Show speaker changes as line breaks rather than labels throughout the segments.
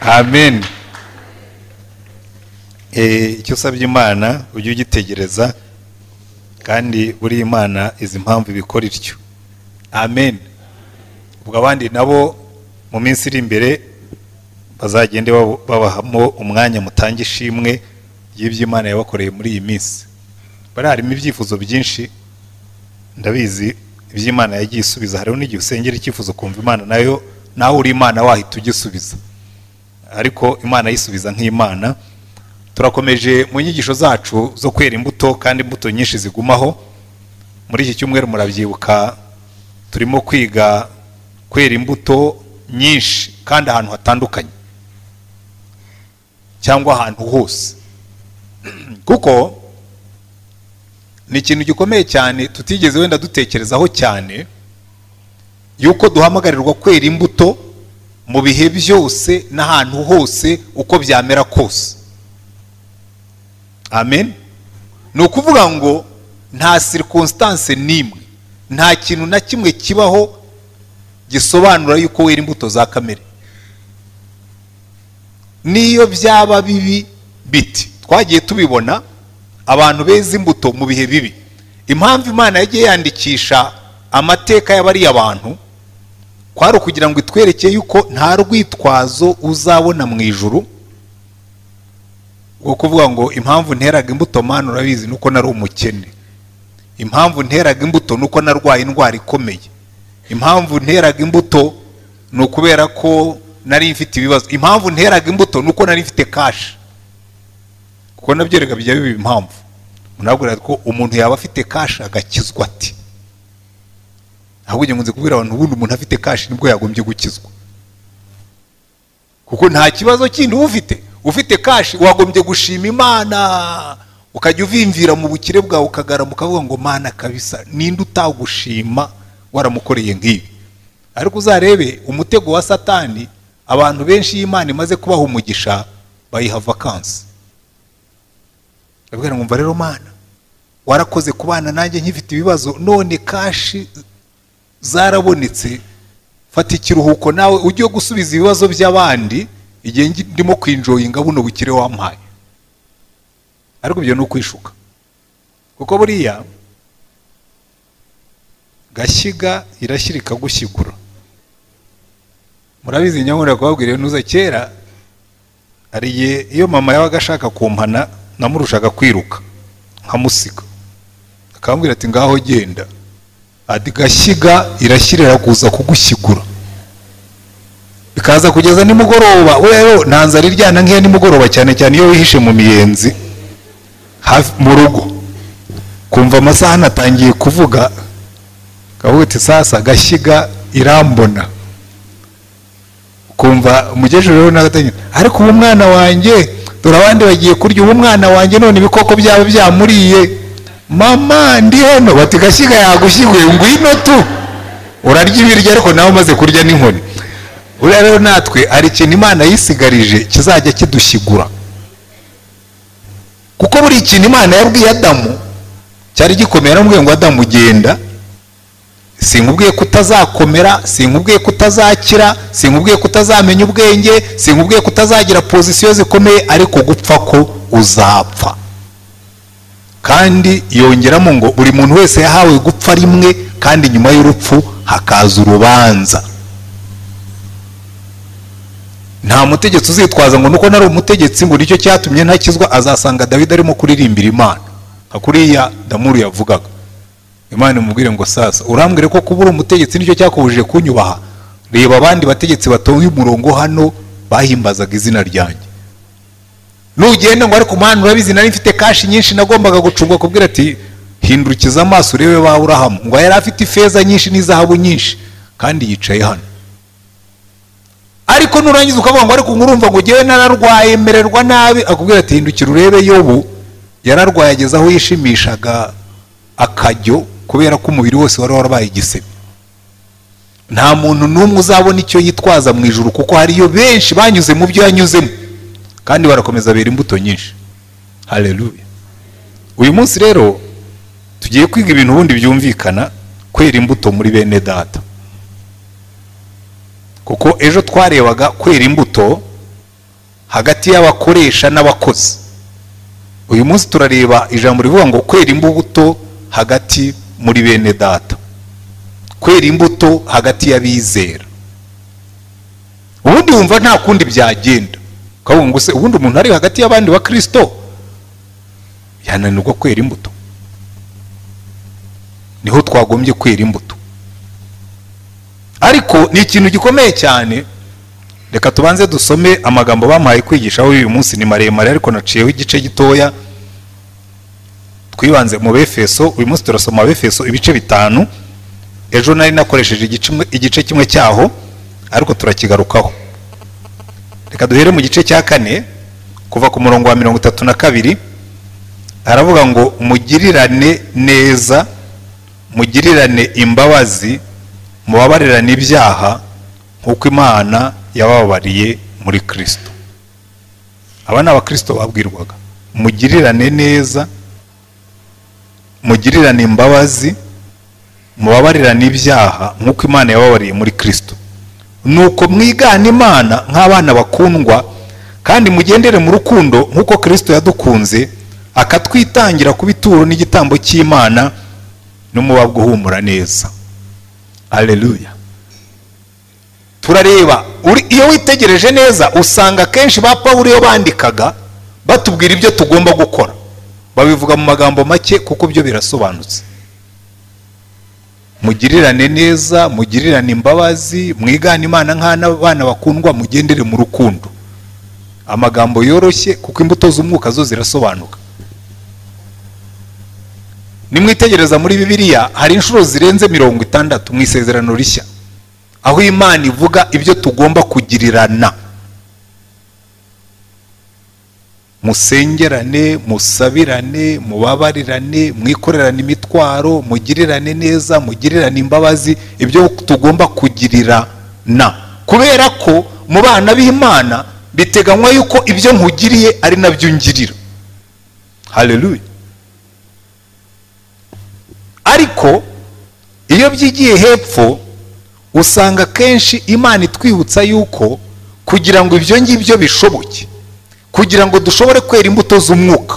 amen icyo usabye imana ujye ugitegereza kandi buriya imana izi impamvu ibikora ityo amen ubwo abandi nabo mu minsi iri imbere bazagende babahamo umwanya mutanga ishimwe ry'ibyo imana yabakoreye muri iyi minsi bari harimo ibyifuzo byinshi ndabizi iby'imana yagiye isubiza hariho n'igihe usengera icyifuzo kumva imana nayo nawe uri imana wahita ugisubiza ariko imana yisubiza nk'imana turakomeje mu nyigisho zacu zo kwera imbuto kandi imbuto nyinshi zigumaho muri iki cyumweru murabyibuka turimo kwiga kwera imbuto nyinshi kandi ahantu hatandukanye cyangwa ahantu hose kuko ni ikintu gikomeye cyane tutigeze wenda dutekerezaho cyane yuko duhamagarirwa kwera imbuto mu bihe byose n'ahantu hose uko byamera kose amen ni ukuvuga ngo nta sirikonsitanse n'imwe nta kintu na kimwe kibaho gisobanura yuko wera imbuto za kamere n'iyo byaba bibi biti twagiye tubibona abantu beza imbuto mu bihe bibi impamvu imana yagiye yandikisha amateka y'abariya abantu kwari ukugira ngo itwerekeye yuko nta rwitwazo uzabona mu ijuru wo kuvuga ngo impamvu nteraga imbuto mpano urabizi nuko nari umukene impamvu nteraga imbuto nuko narwaye indwara ikomeye impamvu nteraga imbuto ni ukubera ko nari mfite ibibazo impamvu nteraga imbuto nuko nari mfite kashi kuko nabyo reka bijya biba impamvu munabwira ko umuntu yaba afite kashi agakizwa ati ahubwo nzi kubwira abantu ubundi umuntu afite kashi nibwo yagombye gukizwa kuko nta kibazo kindi uba ufite ufite kashi wagombye gushima imana ukajya uvimvira mu bukire bwawe ukagaramu ukavuga ngo mana kabisa ninde utagushima waramukoreye nk'ibi ariko uzarebe umutego wa satani abantu benshi y'imana imaze kubaha umugisha bayiha vakansi babwira ngo rero mana warakoze ku bana nanjye nkifite ibibazo none kashi zarabonetse fata ikiruhuko nawe ujye gusubiza ibibazo by'abandi igihe ndimo kwinjoyinga buno bukire wampaye ariko ibyo ni ukwishuka kuko buriya gashyiga irashyira ikagushyigura murabizi nyamwera kubabwira ntuza kera hari igihe iyo mama yabaga ashaka kumpana namurushaga kwiruka nkamusiga akambwira ati ngaho genda ati gashyiga irashyirira kuza kugushyigura ikaza kugeza nimugoroba wewe ntanze ariryana nk'iyo nimugoroba cyane cyane iyo wihishe mu miyenzi mu rugo kumva amasaha anatangiye kuvuga ati sasa gashyiga irambona kumva umukecuru rero n'agatangira ariko ubu mwana wanjye dore abandi bagiye kurya ubu mwana wanjye none ibikoko byaba byamuriye mama ndi hano bati gashyiga yagushyiguye ngwino tu urarya ibiryo ariko nawe umaze kurya n'inkoni buriya rero natwe hari ikintu imana yisigarije kizajya kidushyigura kuko buri ikintu imana yabwiye adamu cyari gikomeye aramubwiye ngo adamu ugenda sinkubwiye ko utazakomera sinkubwiye ko utazakira sinkubwiye ko utazamenya ubwenge sinkubwiye ko utazagira pozisiyo zikomeye ariko gupfa ko uzapfa kandi yongeramo ngo buri muntu wese yahawe gupfa rimwe kandi nyuma y'urupfu hakaza urubanza nta mutegetsi uzitwaza ngo nuko nari umutegetsi ngo nicyo cyatumye ntakizwa azasanga David arimo kuririmbira imana nka kuriya damuru yavugaga imana imubwire ngo sasa urambwire ko kuba uri umutegetsi nicyo cyakubujije kunyubaha reba abandi bategetsi batonye umurongo hano bahimbazaga izina ryanjye nugenda ngo ariko umwana urabizi nari mfite kashi nyinshi nagombaga gucunga kubwira ati hindukiza amaso urebe ba Aburahamu ngo yari afite ifeza nyinshi n'izahabu nyinshi kandi yicaye hano ariko nurangiza ukavuga ngo ariko urumva ngo ugewe nararwaye emererwa nabi akubwira ati hindukira urebe yobu yararwaye ageze aho yishimishaga akajyo kubera ko umubiri wose wari warabaye igisebe nta muntu n'umwe uzabona icyo yitwaza mu ijoro kuko hariyo benshi banyuze mu byo yanyuzemo kandi barakomeza bera imbuto nyinshi hareruye uyu munsi rero tugiye kwiga ibintu ubundi byumvikana kwera imbuto muri bene data kuko ejo twarebaga kwera imbuto hagati y'abakoresha n'abakozi uyu munsi turareba ijambo rivuga ngo kwera imbuto hagati muri bene data kwera imbuto hagati y'abizera ubundi wumva nta kundi byagenda ukavuga ngo se ubundi umuntu ari hagati y'abandi ba kirisito yananirwa kwera imbuto niho twagombye kwera imbuto ariko ni ikintu gikomeye cyane reka tubanze dusome amagambo bamuhaye kwigishaho uyu munsi ni maremare ariko naciyeho igice gitoya twibanze mu befeso uyu munsi turasoma befeso ibice bitanu ejo nari nakoresheje igice kimwe cyaho ariko turakigarukaho reka duhere mu gice cya kane kuva ku murongo wa mirongo itatu na kabiri haravuga ngo mugirirane neza mugirirane imbabazi mubabarirane ibyaha nk'uko imana yababariye muri kirisito aba ni abakirisito babwirwaga mugirirane neza mugirirane imbabazi mubabarirane ibyaha nk'uko imana yababariye muri kirisito nuko mwigana imana nk'abana bakundwa kandi mugendere mu rukundo nk'uko kirisito yadukunze akatwitangira ku bituro n'igitambo cy'imana n'umubabwa uhumura neza aleluya turareba iyo witegereje neza usanga akenshi ba paul iyo bandikaga batubwira ibyo tugomba gukora babivuga mu magambo make kuko byo birasobanutse mugirirane neza mugirirane imbabazi mwigane imana nk'abana bakundwa mugendere mu rukundo amagambo yoroshye kuko imbuto z'umwuka zo zirasobanuka nimwitegereza muri bibiliya hari inshuro zirenze mirongo itandatu mu isezerano rishya aho imana ivuga ibyo tugomba kugirirana musengerane musabirane mubabarirane mwikorerane imitwaro mugirirane neza mugirirane imbabazi ibyo tugomba kugirirana kubera ko mu bana b'imana biteganywa yuko ibyo nkugiriye ari nabyo ngirira hareruye ariko iyo byigiye hepfo usanga akenshi imana itwibutsa yuko kugira ngo ibyo ngibyo bishoboke kugira ngo dushobore kwera imbuto z'umwuka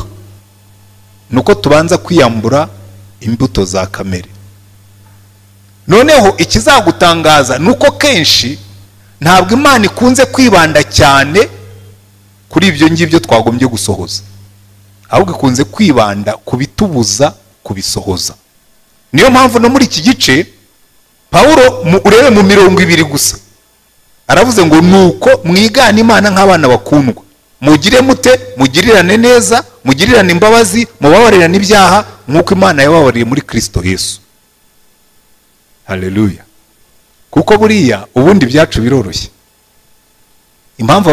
ni uko tubanza kwiyambura imbuto za kamere noneho ikizagutangaza ni uko kenshi ntabwo imana ikunze kwibanda cyane kuri ibyo ngibyo twagombye gusohoza ahubwo ikunze kwibanda ku bitubuza kubisohoza niyo mpamvu no muri iki gice paul urebe mu mirongo ibiri gusa aravuze ngo ni uko mwigana imana nk'abana bakundwa mugire mute mugirirane neza mugirirane imbabazi mubabarirane ibyaha nk'uko imana yababariye muri kirisito Yesu hareruya kuko buriya ubundi ibyacu biroroshye impamvu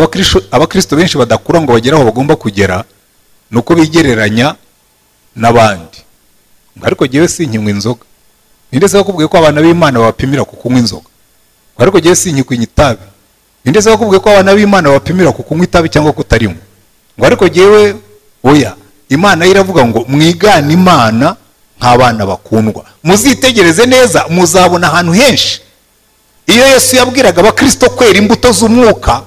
abakirisito benshi badakura ngo bagere aho bagomba kugera ni uko bigereranya n'abandi ariko ngewe sinkinywa inzoga ninde se wakubwiye ko abana b'imana babapimira ku kunywa inzoga ariko ngewe sinkinywa itabi ninde se wakubwiye ko abana b'imana babapimira ku kunywa itabi cyangwa kutarinywa ngo ariko ngewe oya imana ye iravuga ngo mwigane imana nk'abana bakundwa muzitegereze neza muzabona ahantu henshi iyo yesu yabwiraga abakirisito kwera imbuto z'umwuka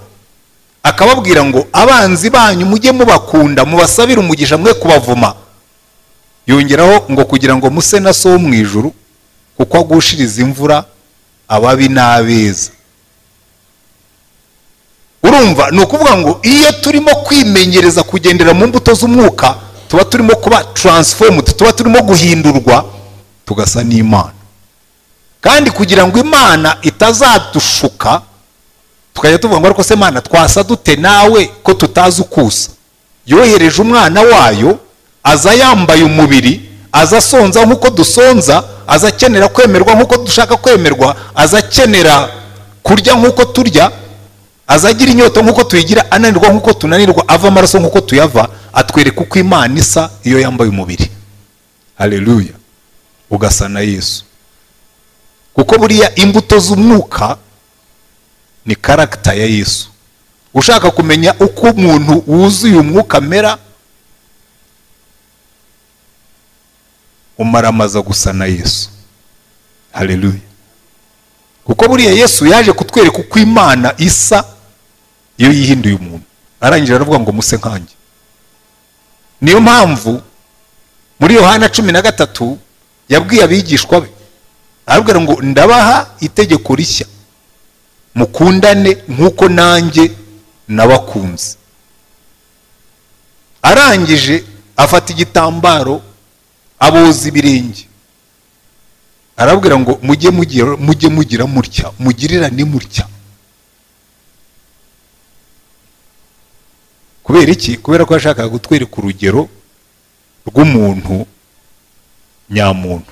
akababwira ngo abanzi banyu mujye mubakunda mubasabire umugisha mwe kubavuma yongeraho ngo kugira ngo muse na so wo mu ijuru kuko agushiriza imvura ababi n'abeza urumva ni ukuvuga ngo iyo turimo kwimenyereza kugendera mu mbuto z'umwuka tuba turimo kuba taransifomudu tuba turimo guhindurwa tugasa n'imana kandi kugira ngo imana itazadushuka tukajya tuvuga ngo ariko se imana twasa dute nawe ko tutazi ukusa yohereje umwana wayo aza yambaye umubiri aza asonza nk'uko dusonza aza akenera kwemerwa nk'uko dushaka kwemerwa aza akenera kurya nk'uko turya aza agira inyota nk'uko tuyigira ananirwa nk'uko tunanirwa ava amaraso nk'uko tuyava atwereka uko imana isa iyo yambaye umubiri hareruya ugasa na yesu kuko buriya imbuto z'umwuka ni karagita ya yesu ushaka kumenya uko umuntu wuzuye umwuka amera umaramaza gusa na yesu hareruya kuko buriya yesu yaje kutwereka uko imana isa iyo yihinduye umuntu arangije aravuga ngo muse nkanjye niyo mpamvu muri yohana cumi na gatatu yabwiye abigishwa be arabwira ngo ndabaha itegeko rishya mukundane nk'uko nanjye nabakunze arangije afata igitambaro aboza ibirenge arabwira ngo mujye mugira mujye mugira mutya mugirirane mutya kubera iki kubera ko yashakaga kutwereka urugero rw'umuntu nyamuntu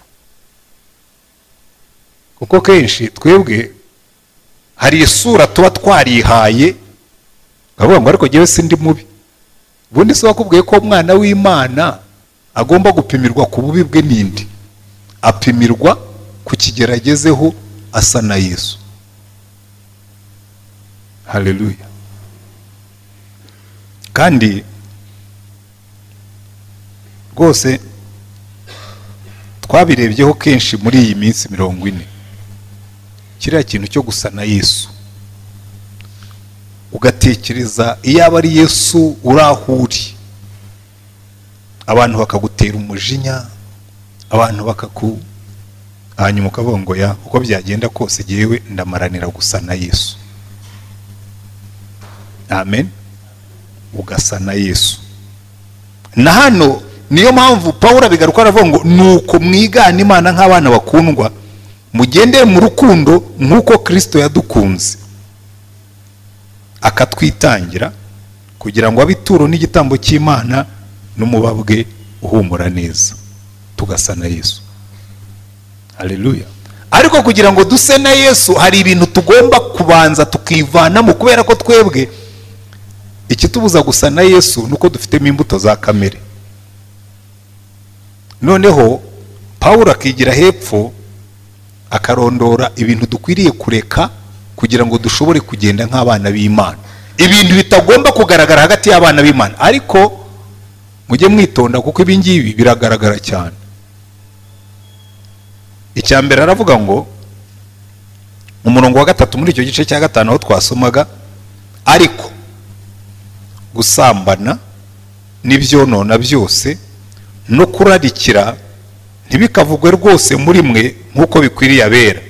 kuko kenshi twebwe hari isura tuba twarihaye bakavuga ngo ariko ngewe sindi mubi ubundi se wakubwiye ko umwana w'imana agomba gupimirwa ku bubi bwe n'indi apimirwa ku kigero agezeho asa na yesu haleluya kandi rwose twabirebyeho kenshi muri iyi minsi mirongo ine kiriya kintu cyo gusa na yesu ugatekereza iyo aba ari yesu uri aho uri abantu bakagutera umujinya abantu bakaku hanyuma ukabongoya uko byagenda kose yewe ndamaranira gusa na yesu amen ugasa na yesu na hano niyo mpamvu paul abigaruka aravuga ngo ni uko mwigana imana nk'abana bakundwa mugendere mu rukundo nk'uko kirisito yadukunze akatwitangira kugira ngo abe ituro n'igitambo cy'imana n'umubabwe uhumura neza tugasa na yesu hareruya ariko kugira ngo duse na yesu hari ibintu tugomba kubanza tukivanamo kubera ko twebwe ikitubuza gusa na yesu ni uko dufitemo imbuto za kamere noneho paul akigira hepfo akarondora ibintu dukwiriye kureka kugira ngo dushobore kugenda nk'abana b'imana ibintu bitagomba kugaragara hagati y'abana b'imana ariko mujye mwitonda kuko ibingibi biragaragara cyane icya mbere aravuga ngo umurongo wa gatatu muri icyo gice cya gatanu aho twasomaga ariko gusambana n'ibyonona byose no kurarikira ntibikavugwe rwose muri mwe nk'uko bikwiriye abera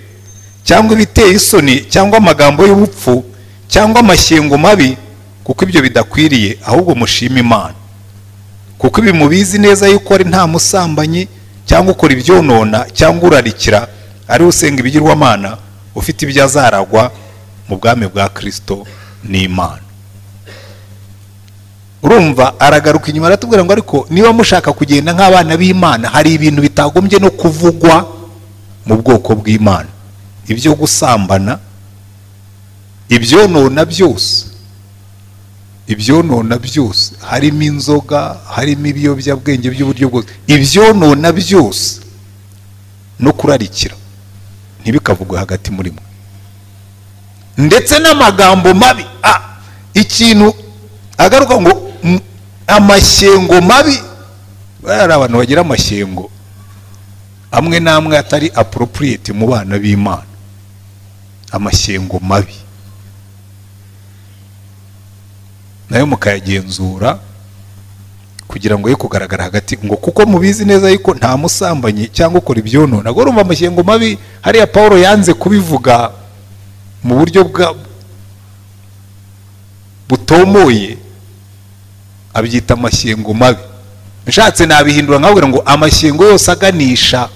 cyangwa ibiteye isoni cyangwa amagambo y'ubupfu cyangwa amashyengo mabi kuko ibyo bidakwiriye ahubwo mushima imana kuko ibi mubizi neza yuko ari nta musambanyi cyangwa ukora ibyonona cyangwa urarikira ari usenga ibigirwamana ufite ibyo azaragwa mu bwami bwa kirisito n'imana urumva aragaruka inyuma aratubwira ngo ariko niba mushaka kugenda nk'abana b'imana hari ibintu bitagombye no kuvugwa mu bwoko bw'imana ibyo gusambana ibyonona byose ibyonona byose harimo inzoga harimo ibiyobyabwenge by'uburyo bwose ibyonona byose no kurarikira ntibikavugwe hagati muri mwe ndetse n'amagambo mabi ikintu agaruka ngo amashyengo mabi hari abantu bagira amashyengo amwe n'amwe atari aporopuriyete mu bana b'imana amashyengo mabi nayo mukayagenzura kugira ngo ye kugaragara hagati ngo kuko mubizi neza yuko nta musambanyi cyangwa ukora ibyonona ngo urumva amashyengo mabi hariya paul yanze kubivuga mu buryo bwa butomoye abyita amashyengo mabi nshatse nabihindura nkabwira ngo amashyengo yose aganisha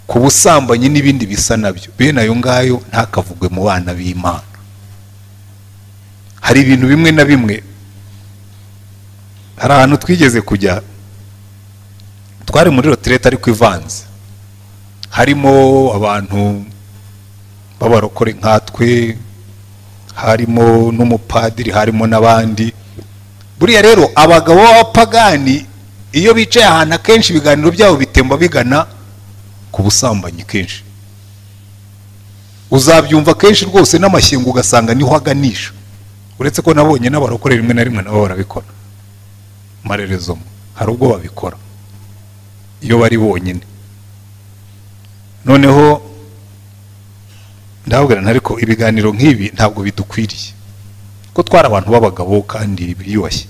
ku busambanyi n'ibindi bisa nabyo bene ayo ngayo ntakavugwe mu bana b'imana hari ibintu bimwe na bimwe hari ahantu twigeze kujya twari muri rotirete ariko ivanze harimo abantu b'abarokore nkatwe harimo n'umupadiri harimo n'abandi buriya rero abagabo b'abapagani iyo bicaye ahantu akenshi ibiganiro byabo bitemba bigana ku busambanyi kenshi uzabyumva kenshi rwose n'amashyengo ugasanga niho aganisha uretse ko nabonye n'abarokore rimwe na rimwe nabo barabikora marerezo hari ubwo babikora iyo bari bonyine noneho ndabwirana ariko ibiganiro nk'ibi ntabwo bidukwiriye ko twari abantu b'abagabo kandi biyubashye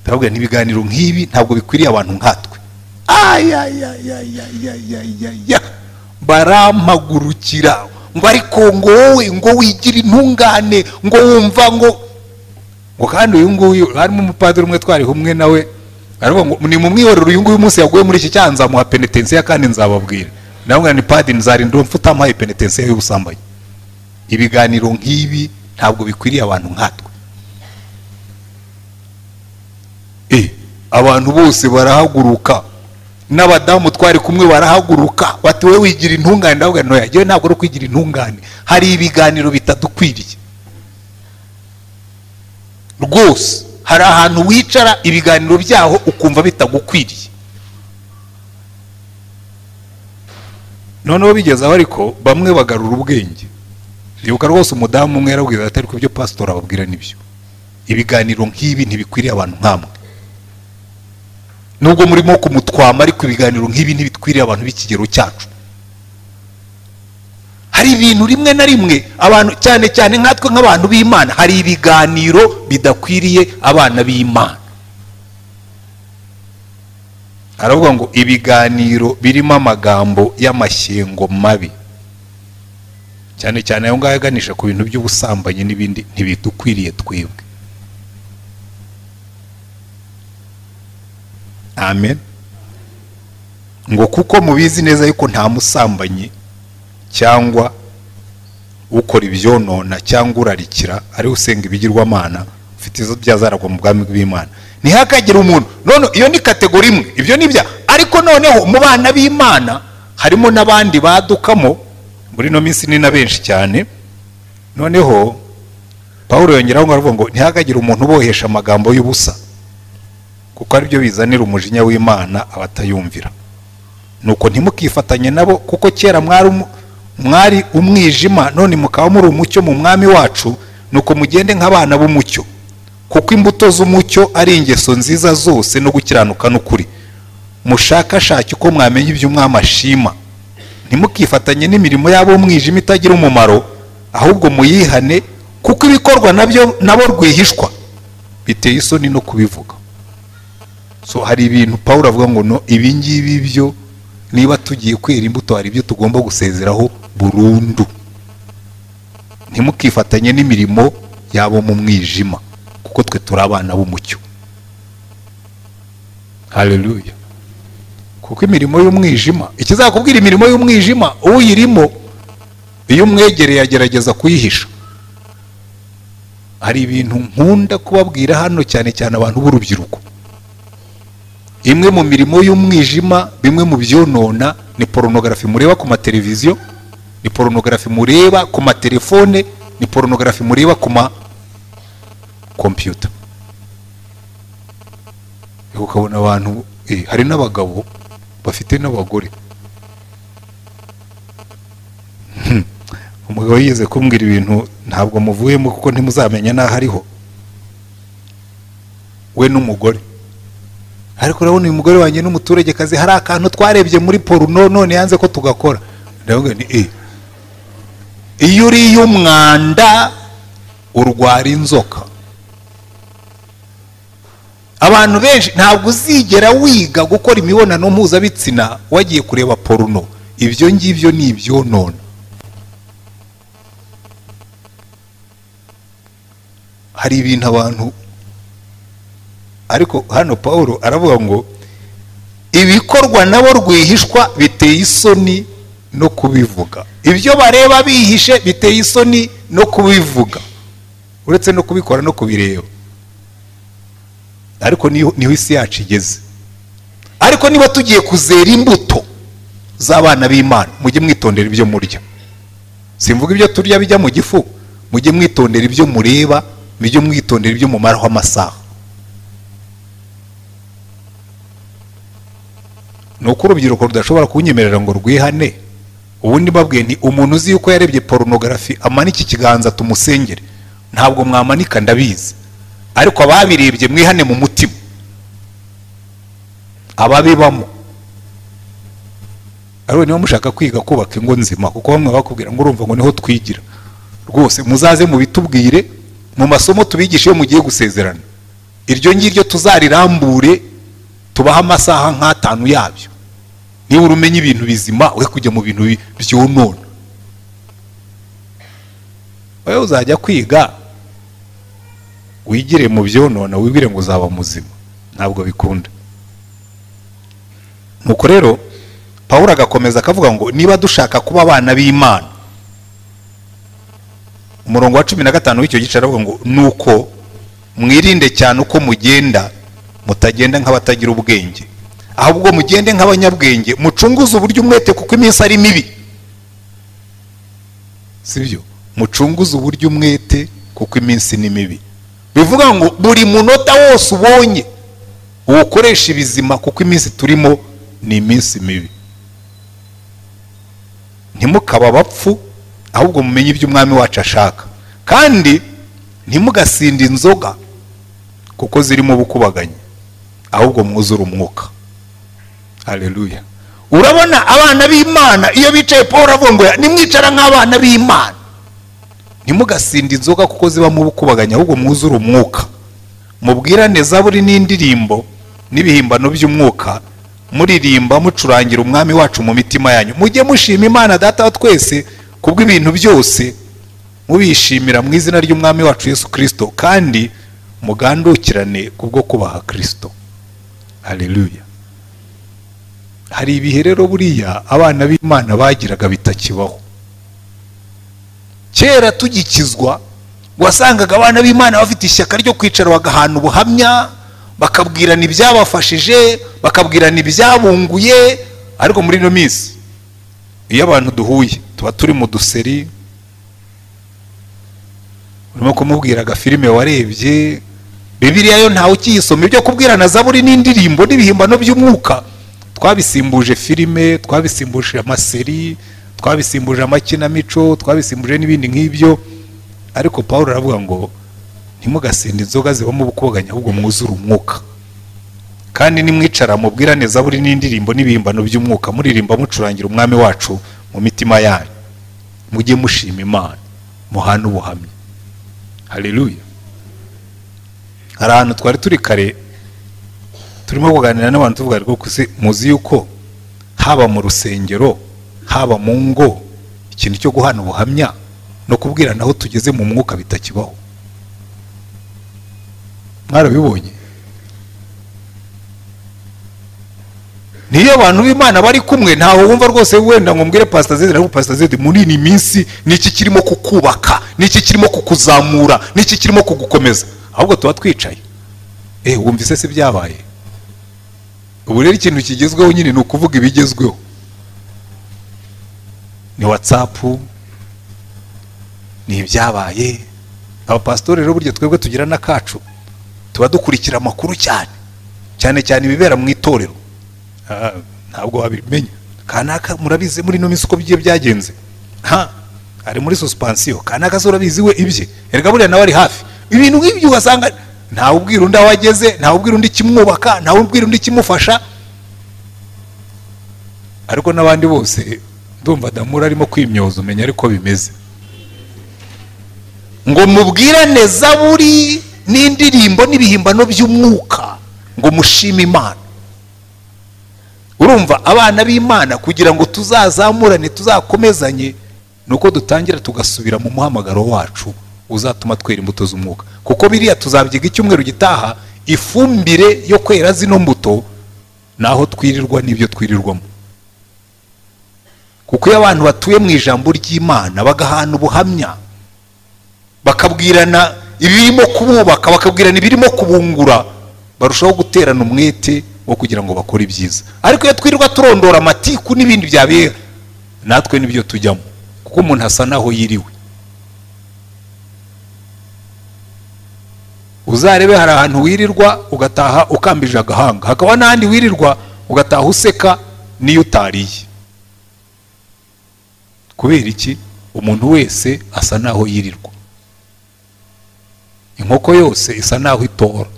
turabwira n'ibiganiro nk'ibi ntabwo bikwiriye abantu nkatwe ayayayayayayaya barampagurukira ngo ariko ngo wowe ngo wigira intungane ngo wumva ngo ngo kandi uyu nguyu harimo umupadiri umwe twari kumwe nawe aravuga ngo ni mu mwiherero uyu nguyu munsi yaguye muri iki cyaha nzamuha penetensiya kandi nzababwira nawe ni padiri nzarindira umfu utampaye penetensiya y'ubusambanyi ibiganiro nk'ibi ntabwo bikwiriye abantu nkatwe abantu bose barahaguruka n'abadamu twari kumwe barahaguruka bati wowe wigira intungane ndavuga ntoya yewe ntabwo ari kwigira intungane hari ibiganiro bitadukwiriye rwose hari ahantu wicara ibiganiro byaho ukumva bitagukwiriye noneho bigezeho ariko bamwe bagarura ubwenge ibuka rwose umudamu umwe yarabwira ati ariko ibyo pasitori ababwira nibyo ibiganiro nk'ibi ntibikwiriye abantu nk'amwe nubwo murimo kumutwama ariko ibiganiro nk'ibi ntibikwiriye abantu b'ikigero cyacu hari ibintu rimwe na rimwe abantu cyane cyane nkatwe nk'abantu b'imana hari ibiganiro bidakwiriye abana b'imana aravuga ngo ibiganiro birimo amagambo y'amashyengo mabi cyane cyane ayo ngayo aganisha ku bintu by'ubusambanyi n'ibindi ntibidukwiriye twebwe amen ngo kuko mubizi neza yuko nta musambanyi cyangwa ukora ibyonona cyangwa urarikira ariwe usenga ibigirwamana ufite izo byazaragwa mu bwami bw'imana ntihakagire umuntu none iyo ni kategori imwe ibyo ni bya ariko noneho mu bana b'imana harimo n'abandi badukamo muri ino minsi ni na benshi cyane noneho paul yongeraho ngo aravuga ngo ntihakagire umuntu ubohesha amagambo y'ubusa kuko aribyo bizanira umujinya w'imana abatayumvira nuko ntimukifatanye nabo kuko kera mwari umwijima none mukaba muri umucyo mu mwami wacu nuko mugende nk'abana b'umucyo kuko imbuto z'umucyo ari ingeso nziza zose no gukiranuka n'ukuri mushakashake uko mwamenya ibyo mwamashima ntimukifatanye n'imirimo yabo umwijima itagira umumaro ahubwo muyihane kuko ibikorwa nabyo nabo rwihishwa biteye isoni no kubivuga so hari ibintu paul avuga ngo no ibingibi byo niba tugiye kwera imbuto hari ibyo tugomba gusezeraho burundu ntimukifatanye n'imirimo yabo mu mwijima kuko twe turi abana b'umucyo hareruya kuko imirimo y'umwijima ikizakubwira imirimo y'umwijima uyirimo iyo umwegereye agerageza kuyihisha hari ibintu nkunda kubabwira hano cyane cyane abantu b'urubyiruko imwe mu mirimo y'umwijima bimwe mu byonona ni porunogarafi mureba ku mateleviziyo ni porunogarafi mureba ku matelefone ni porunogarafi mureba ku ma kompiyuta ukabona abantu hari n'abagabo bafite n'abagore umugabo yigeze kumbwira ibintu ntabwo muvuyemo kuko ntimuzamenya n'aho ariho we n'umugore ariko urabona uyu mugore wanjye n'umuturage kazi hari akantu twarebye muri poruno none yanze ko tugakora ndavuga ni e iyo uriye umwanda urwara inzoka abantu benshi ntabwo uzigera wiga gukora imibonano mpuzabitsina wagiye kureba poruno ibyo ngibyo ni ibyonona hari ibintu abantu ariko hano paul aravuga ngo ibikorwa nabo rwihishwa biteye isoni no kubivuga ibyo bareba bihishe biteye isoni no kubivuga uretse no kubikora no kubireba ariko niho isi yacu igeze ariko niba tugiye kuzera imbuto z'abana b'imana mujye mwitondera ibyo murya simvuga ibyo turya bijya mu gifu mujye mwitondera ibyo mureba mujye mwitondera ibyo mumaraho amasaha ni uko urubyiruko rudashobora kunyemerera ngo rwihane ubundi babwiye ni umuntu uzi yuko yarebye porunogarafi amanike ikiganza tumusengere ntabwo mwamanika ndabizi ariko ababirebye mwihane mu mutima ababibamo ariko niba mushaka kwiga kubaka ingo nzima kuko bamwe bakubwira ngo urumva ngo niho twigira rwose muzaze mubitubwire mu masomo tubigisha iyo mugiye gusezerana iryo ngiryo tuzarirambure tubahe amasaha nk'atanu yabyo niba umenya ibintu bizima uri kujya mu bintu byonona wowe uzajya kwiga wigire mu byonona wibwire ngo uzaba muzima ntabwo bikunda nuko rero paul agakomeza akavuga ngo niba dushaka kuba abana b'imana umurongo wa cumi na gatanu w'icyo gice aravuga ngo nuko mwirinde cyane uko mugenda mutagenda nk'abatagira ubwenge ahubwo mugende nk'abanyabwenge mucunguze uburyo umwete kuko iminsi ari mibi si byo mucunguze uburyo umwete kuko iminsi ni mibi bivuga ngo buri munota wose ubonye uwukoresha ibizima kuko iminsi turimo ni iminsi mibi ntimukaba abapfu ahubwo mumenye ibyo umwami wacu ashaka kandi ntimugasinde inzoga kuko zirimo ubukubaganyi ahubwo mwuzure umwuka hareruya urabona abana b'imana iyo bicaye paul avuga nimwicara nk'abana b'imana ntimugasinde inzoga kuko zibamo ubukubaganyi ahubwo mwuzure umwuka mubwirane zaburi n'indirimbo n'ibihimbano by'umwuka muririmba mucurangira umwami wacu mu mitima yanyu mujye mushima imana data wa twese kubw'ibintu byose mubishimira mu izina ry'umwami wacu Yesu kirisito kandi mugandukirane kubwo kubaha kirisito hareruya hari ibihe rero buriya abana b'imana bagiraga bitakibaho kera tugikizwa wasangaga abana b'imana bafite ishyaka ryo kwicara bagahana ubuhamya bakabwirana ibyabafashije bakabwirana ibyabunguye ariko muri ino minsi iyo abantu duhuye tuba turi mu duseri urimo kumubwira agafilime warebye bibiriya yo ntawe ukiyisoma ibyo kubwirana zaburi n'indirimbo n'ibihimbano by'umwuka twabisimbuje filime twabisimbuje amaseri twabisimbuje amakinamico twabisimbuje n'ibindi nk'ibyo ariko paul aravuga ngo ntimugasinde inzoga zibamo ubukoganya ahubwo mwuzure umwuka kandi nimwicara mubwirane zaburi n'indirimbo n'ibihimbano by'umwuka muririmba mucurangira umwami wacu mu mitima yanyu mujye mushima imana muhane ubuhamya hareruya hari ahantu twari turi kare turimo kuganira n'abantu tuvuga ariko muzi yuko haba mu rusengero haba mu ngo ikintu cyo guhana ubuhamya no kubwirana aho tugeze mu mwuka bitakibaho mwarabibonye niyo abantu b'imana bari kumwe ntawe wumva rwose wenda ngo mbwire pasita zedi ariko pasita zedi muri iyi minsi niki kirimo kukubaka niki kirimo kukuzamura niki kirimo kugukomeza ahubwo tuba twicaye eee wumvise se byabaye ubu rero ikintu kigezweho nyine ni ukuvuga ibigezweho ni watsapu ni ibyabaye abapasitori rero burya twebwe tugira n'akacu tuba dukurikira amakuru cyane cyane cyane ibibera mu itorero ntabwo wabimenya kanaka murabizi muri ino minsi uko bigiye byagenze nta ari muri susipansiyo kanaka se urabizi we ibye erega buriya nawe ari hafi ibintu nk'ibyo ugasanga ntawe ubwira undi aho ageze ntawe ubwira undi ikimwubaka ntawe ubwira undi ikimufasha ariko n'abandi bose ndumva damura arimo kwimyoza umenya ariko bimeze ngo mubwirane zaburi n'indirimbo n'ibihimbano by'umwuka ngo mushime imana urumva abana b'imana kugira ngo tuzazamurane tuzakomezanye ni uko dutangira tugasubira mu muhamagaro wacu uzatuma twera imbuto z'umwuka kuko biriya tuzabyiga icyumweru gitaha ifumbire yo kwera zino mbuto naho twirirwa n'ibyo twirirwamo kuko iyo abantu batuye mu ijambo ry'imana bagahana ubuhamya bakabwirana ibirimo kububaka bakabwirana ibirimo kubungura barushaho guterana umwete wo kugira ngo bakore ibyiza ariko iyo twirirwa turondora amatiku n'ibindi byabera natwe nibyo tujyamo kuko umuntu asa naho yiriwe uzarebe hari ahantu wirirwa ugataha ukambije agahanga hakaba n'ahandi wirirwa ugataha useka n'iyo utariye kubera iki umuntu wese asa naho yirirwa inkoko yose isa naho itora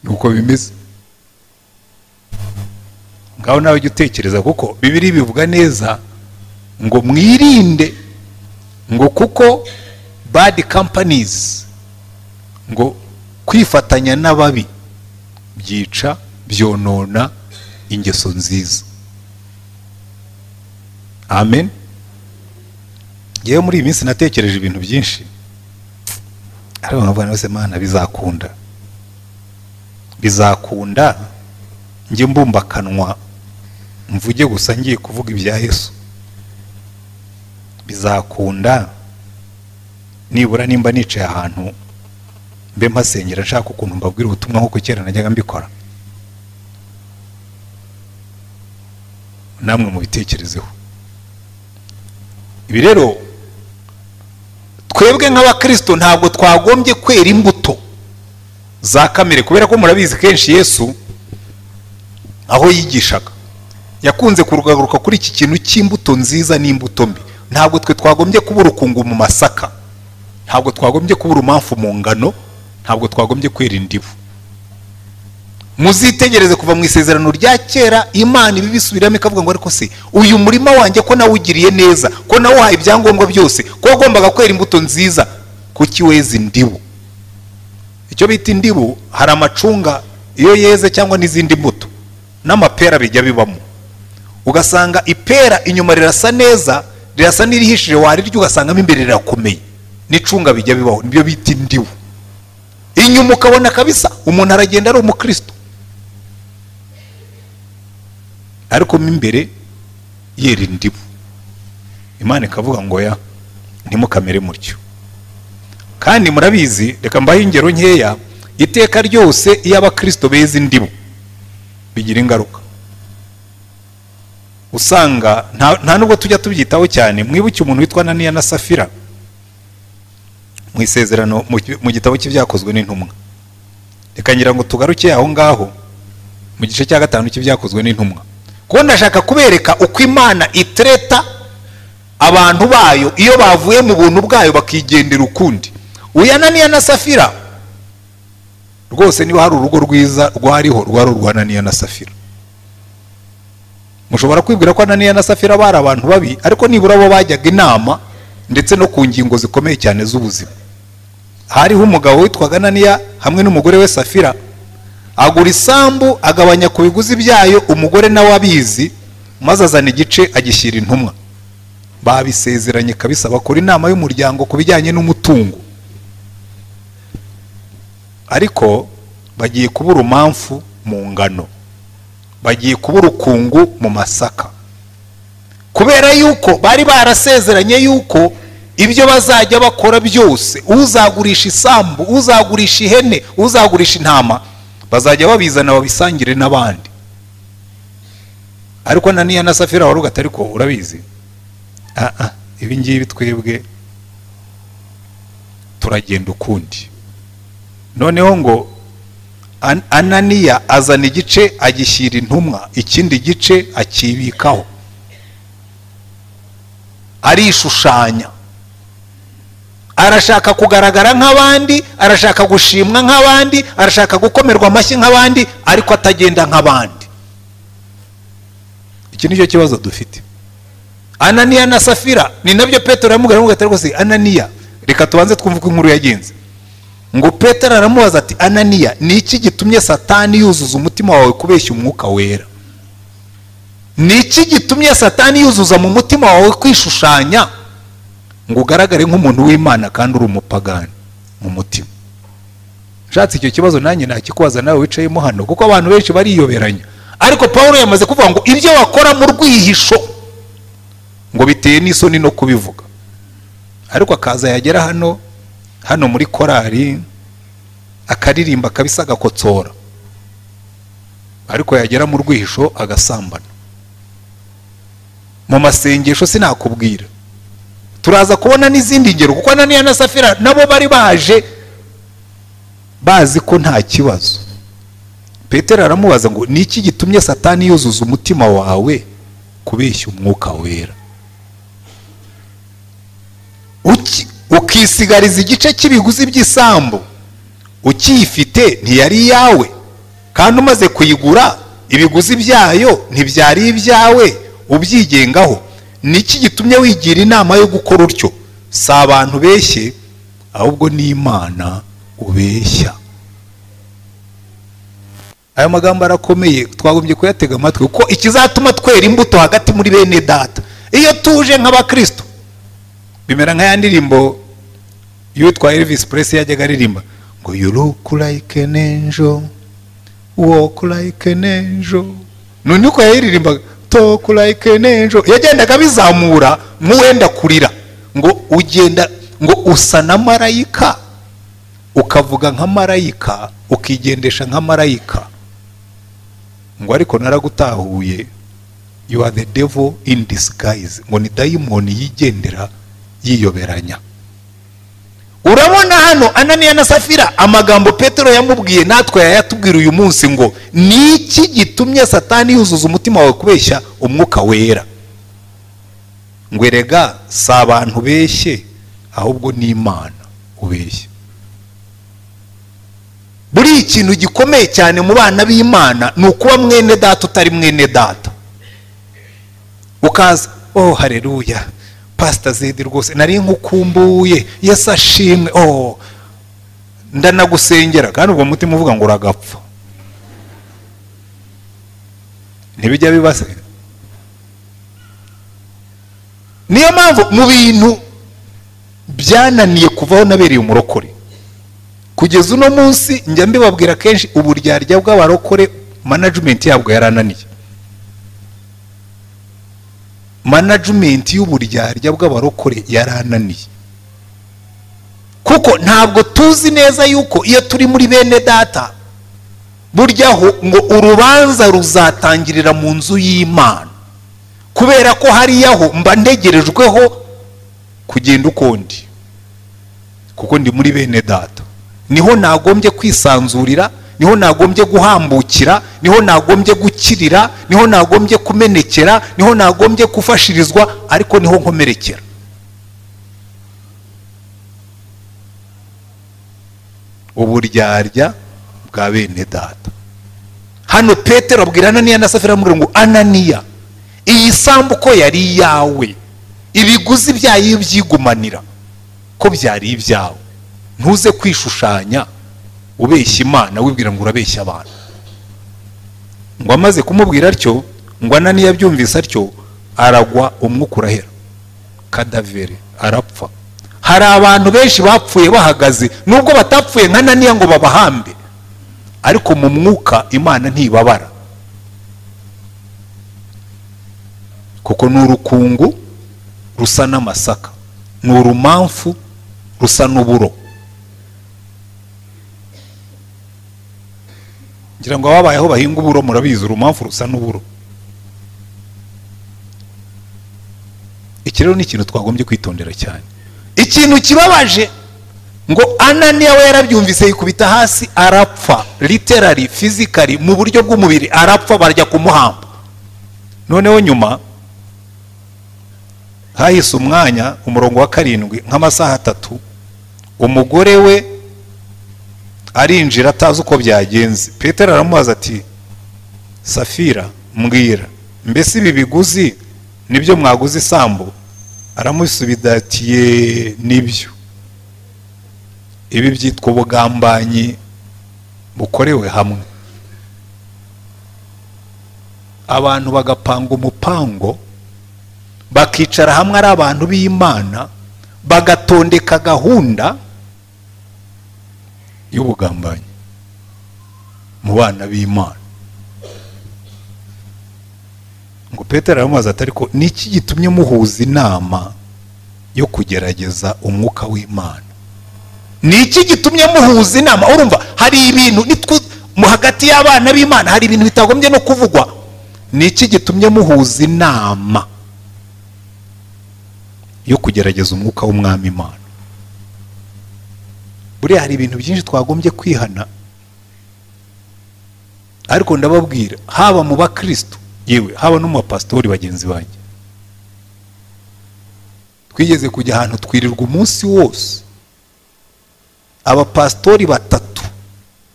uko bimeze ngaho nawe jya utekereza kuko bibiri bivuga neza ngo mwirinde ngo kuko bad companies ngo kwifatanya n'ababi byica byonona ingeso nziza amen yewe muri iyi minsi natekereje ibintu byinshi ariko nkabona bose mana bizakunda bizakunda njye mbumba akanwa mvuge gusa ngiye kuvuga ibya yesu bizakunda nibura nimba nicaye ahantu mbe mpasengera nshaka ukuntu mbabwira ubutumwa nk'uko kera najyaga mbikora namwe mubitekerezeho ibi rero twebwe nk'abakirisito ntabwo twagombye kwera imbuto za kamere kubera ko murabizi kenshi yesu aho yigishaga yakunze kuragaruka kuri iki kintu cy'imbuto nziza n'imbuto mbi ntabwo twe twagombye kubura ukungu mu masaka ntabwo twagombye kubura umamfu mu ngano ntabwo twagombye kwera indibu muzitegereze kuva mu isezerano rya kera imana ibi bisubiramo ikavuga ngo ariko se uyu murima wanjye ko nawugiriye neza ko nawuhaye ibyangombwa byose ko wagombaga kwera imbuto nziza kuki weze indibu icyo bita indibu hari amacunga iyo yeze cyangwa n'izindi mbuto n'amapera bijya bibamo ugasanga ipera inyuma rirasa neza rirasa n'irihishije warirya ugasangamo imbere rirakomeye n'icunga bijya bibaho nibyo bita indibu inyuma ukabona kabisa umuntu aragenda ari umukristo ariko mo imbere yera indibu imana ikavuga ngo ya ntimukamere mutyo kandi murabizi reka mbahe ingero nkeya iteka ryose iyo abakristo beza indibu bigira ingaruka usanga nta nubwo tujya tubyitaho cyane mwibuke umuntu witwa naniya na safira mu isezerano mu gitabo cy'ibyakozwe n'intumwa reka ngira ngo tugaruke aho ngaho mu gice cya gatanu cy'ibyakozwe n'intumwa kuko ndashaka kubereka uko imana itreta abantu bayo iyo bavuye mu buntu bwayo bakigendera ukundi uya naniya na safira rwose niba hari urugo rwiza rwariho rwari urwa naniya na safira mushobora kwibwira ko naniya na safira bari abantu babi ariko nibura bo bajyaga inama ndetse no ku ngingo zikomeye cyane z'ubuzima hariho umugabo witwaga naniya hamwe n'umugore we safira agura isambu agabanya ku biguzi byayo umugore nawe abizi maze azana igice agishyira intumwa babisezeranye kabisa bakora inama y'umuryango ku bijyanye n'umutungo ariko bagiye kubura umamfu mu ngano bagiye kubura ukungu mu masaka kubera yuko bari barasezeranye yuko ibyo bazajya bakora byose uzagurisha isambu uzagurisha ihene uzagurisha intama bazajya babizana babisangire n'abandi ariko naniya na safira wari ugata ariko urabizi ibi ngibi twebwe turagenda ukundi noneho ngo ananiya azana igice agishyira intumwa ikindi gice akibikaho arishushanya arashaka kugaragara nk'abandi arashaka gushimwa nk'abandi arashaka gukomerwa amashyi nk'abandi ariko atagenda nk'abandi iki nicyo kibazo dufite ananiya na safira ni nabyo petero yamubwira ngo rwose ananiya reka tubanze twumve uko inkuru yagenze ngo petero aramubaza ati ananiya ni iki gitumye satani yuzuza umutima wawe kubeshya umwuka wera ni iki gitumye satani yuzuza mu mutima wawe kwishushanya ngo ugaragare nk'umuntu w'imana kandi uri umupagani mu mutima ushatse icyo kibazo nanjye nakikubaza nawe wicayemo hano kuko abantu benshi bariyoberanya ariko paul yamaze kuvuga ngo ibyo wakora mu rwihisho ngo biteye n'isoni no kubivuga ariko akaza yagera hano hano muri korari akaririmba kabisa agakotsora ariko yagera mu rwihisho agasambana mu masengesho sinakubwira turaza kubona n'izindi ngero kuko naniya na safira nabo bari baje bazi ko nta kibazo petero aramubaza ngo ni iki gitumye satani yuzuza umutima wawe kubeshya umwuka wera ukisigariza igice cy'ibiguzi by'isambu ukiyifite ntiyari iyawe kandi umaze kuyigura ibiguzi byayo ntibyari ibyawe ubyigengaho ni iki gitumye wigira inama yo gukora utyo si abantu beshye ahubwo n'imana ubeshya aya magambo arakomeye twagombye kuyatega amatwi kuko ikizatuma twera imbuto hagati muri bene data iyo tuje nk'abakristo bimera nka ya ndirimbo y'uwitwa elvis Presley yajyaga aririmba ngo you look like an angel walk like an angel none uko yayiririmbaga talk like an angel yagendaga abizamura nk'uwenda kurira ngo ugenda ngo usa na marayika ukavuga nka marayika ukigendesha nka marayika ngo ariko naragutahuye you are the devil in disguise ngo ni dayimoni yigendera yiyoberanya urabona hano ananiya na safira amagambo petero yamubwiye natwe yayatubwira uyu munsi ngo ni iki gitumye satani yuzuza umutima wawe kubeshya umwuka wera ngo erega si abantu beshye ahubwo n'imana ubeshye buriya ikintu gikomeye cyane mu bana b'imana ni ukuba mwene data utari mwene data ukaza oh hareruya pasita zedi rwose nari nkukumbuye yesu ashimwe oh ndanagusengera kandi ubwo mutima uvuga ngo uragapfa ntibijya bibase niyo mpamvu mu bintu byananiye kuvaho nabereye umurokore kugeza uno munsi njya mbibabwira kenshi uburyarya bw'abarokore manajimenti yabwo yarananiye manajimenti y'uburyarya bw'abarokore yarananiye kuko ntabwo tuzi neza yuko iyo turi muri bene data buryaho ngo urubanza ruzatangirira mu nzu y'imana kubera ko hariyaho mba ntegerejweho kugenda ukundi kuko ndi muri bene data niho nagombye kwisanzurira niho nagombye guhambukira niho nagombye gukirira niho nagombye kumenekera niho nagombye gufashirizwa ariko niho nkomerekera uburyarya bwa bene data hano petero abwira ananiya na safira amubwira ngo ananiya iyi sambu ko yari iyawe ibiguzi byayo iyo byigumanira ko byari ibyawe ntuze kwishushanya ubeshya imana wibwira ngo urabeshya abantu ngo amaze kumubwira atyo ngo ananiya abyumvise atyo aragwa umwuka urahera kadavere arapfa hari abantu benshi bapfuye bahagaze nubwo batapfuye nka naniya ngo babahambe ariko mu mwuka imana ntibabara kuko ni urukungu rusa n'amasaka ni urumamfu rusa n'uburo ngira ngo ababayeho bahinga uburo murabizi urumamfu rusa n'uburo iki rero ni ikintu twagombye kwitondera cyane ikintu kibabaje ngo ananiya we yarabyumvise yikubita hasi arapfa literari fizikari mu buryo bw'umubiri arapfa barya kumuhamba noneho nyuma hahise umwanya umurongo wa karindwi nk'amasaha atatu umugore we arinjira atazi uko byagenze petero aramubaza ati safira mbwira mbese ibi biguzi nibyo mwaguze isambu aramusubidatiye nibyo ibi byitwa ubugambanyi bukorewe hamwe abantu bagapanga umupango bakicara hamwe ari abantu b'imana bagatondeka gahunda y'ubugambanyi mu bana b'imana ngo petero aramubaza ati ariko niki gitumye muhuza inama yo kugerageza umwuka w'imana niki gitumye muhuza inama urumva hari ibintu mu hagati y'abana b'imana hari ibintu bitagombye no kuvugwa niki gitumye muhuza inama yo kugerageza umwuka w'umwami imana buriya hari ibintu byinshi twagombye kwihana ariko ndababwira haba mu bakristo yewe haba no mu bapasitori bagenzi banjye twigeze kujya ahantu twirirwa umunsi wose abapasitori batatu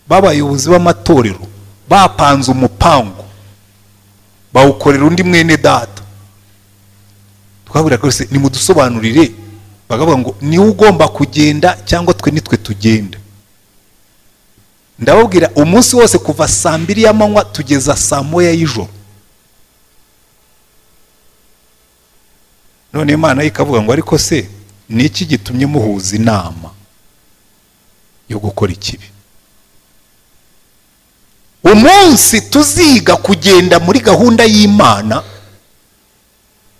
b'abayobozi b'amatorero bapanze umupango bawukorera undi mwene data twabwira rwose nimudusobanurire bakavuga ngo niwe ugomba kugenda cyangwa twe nitwe tugenda ndababwira umunsi wose kuva saa mbiri y'amanywa tugeza saa moya y'ijoro none imana ikavuga ngo ariko se ni iki gitumye muhuza inama yo gukora ikibi umunsi tuziga kugenda muri gahunda y'imana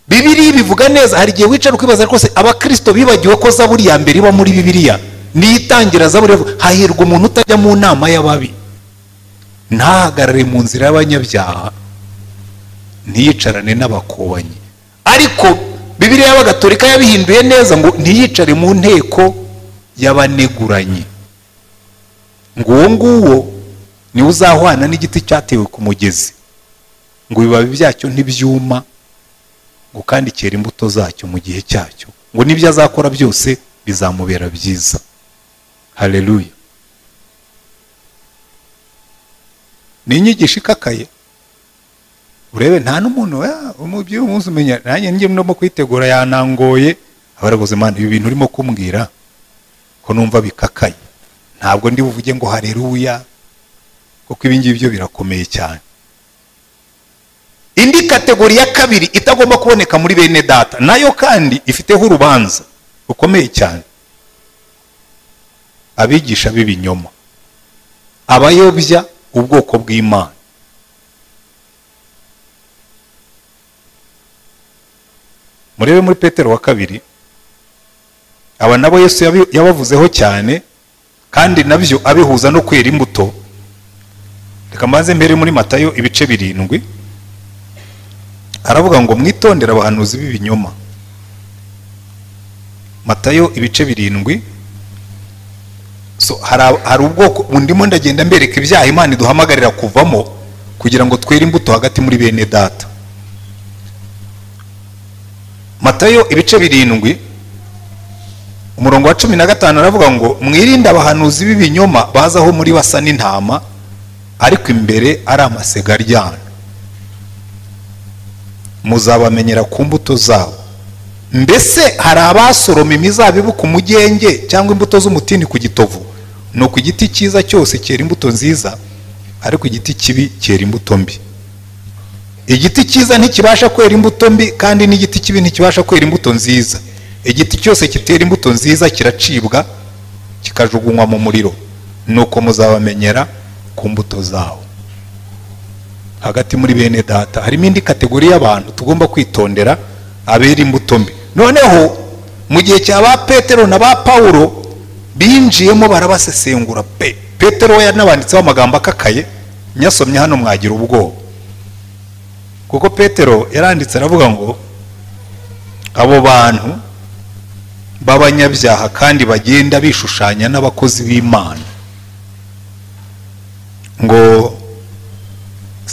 bibiriya bivuga neza hari igihe wicara ukibaza rwose abakirisito bibagiwe ko zaburi ya mbere iba muri bibiriya niyitangira zaburi hahirwa umuntu utajya mu nama y'ababi ntahagarare mu nzira y'abanyabyaha ntiyicarane n'abakobanyi ariko bibiriya y'abagatolika yabihinduye neza ngo ntiyicare mu nteko y'abaneguranye ngo uwo nguwo niwe uzahwana n'igiti cyatewe ku mugezi ngo ibibabi byacyo ntibyuma ngo kandi kera imbuto zacyo mu gihe cyacyo ngo n'ibyo azakora byose bizamubera byiza hareruya ni inyigisho ikakaye urebe nta n'umuntu by'uyu munsi umenya nanjye njye ndimo kuyitegura yanangoye abaraguze imana ibi bintu urimo kumbwira ko numva bikakaye ntabwo ndi buvuge ngo hareruya kuko ibi ngibyo birakomeye cyane indi kategori ya kabiri itagomba kuboneka muri bene data nayo kandi ifiteho urubanza rukomeye cyane abigisha b'ibinyoma abayobya ubwoko bw'imana murebe muri petero wa kabiri aba nabo yesu yabavuzeho cyane kandi nabyo abihuza no kwera imbuto reka mbanze mbere muri matayo ibice birindwi aravuga ngo mwitondere abahanuzi b'ibinyoma matayo ibice birindwi hari ubwoko ndimo ndagenda mbereka ibyaha imana iduhamagarira kuvamo kugira ngo twere imbuto hagati muri bene data matayo ibice birindwi umurongo wa cumi na gatanu aravuga ngo mwirinde abahanuzi b'ibinyoma bazaho muri basa n'intama ariko imbere ari amasega aryana muzabamenyera ku mbuto zabo mbese hari abasoroma imizabibu ku mugenge cyangwa imbuto z'umutini ku gitovu ni uku igiti cyiza cyose cyera imbuto nziza ariko igiti kibi cyera imbuto mbi igiti cyiza ntikibasha kwera imbuto mbi kandi n'igiti kibi ntikibasha kwera imbuto nziza igiti cyose kitera imbuto nziza kiracibwa kikajugunywa mu muriro ni uko muzabamenyera ku mbuto zawo hagati muri bene data harimo indi kategori y'abantu tugomba kwitondera abera imbuto mbi noneho mu gihe cya ba petero na ba pawulo binjiyemo barabasesengura pe petero we yanabanditseho amagambo akakaye nyasomye hano mwagira ubwoba kuko petero yaranditse aravuga ngo abo bantu b'abanyabyaha kandi bagenda bishushanya n'abakozi b'imana ngo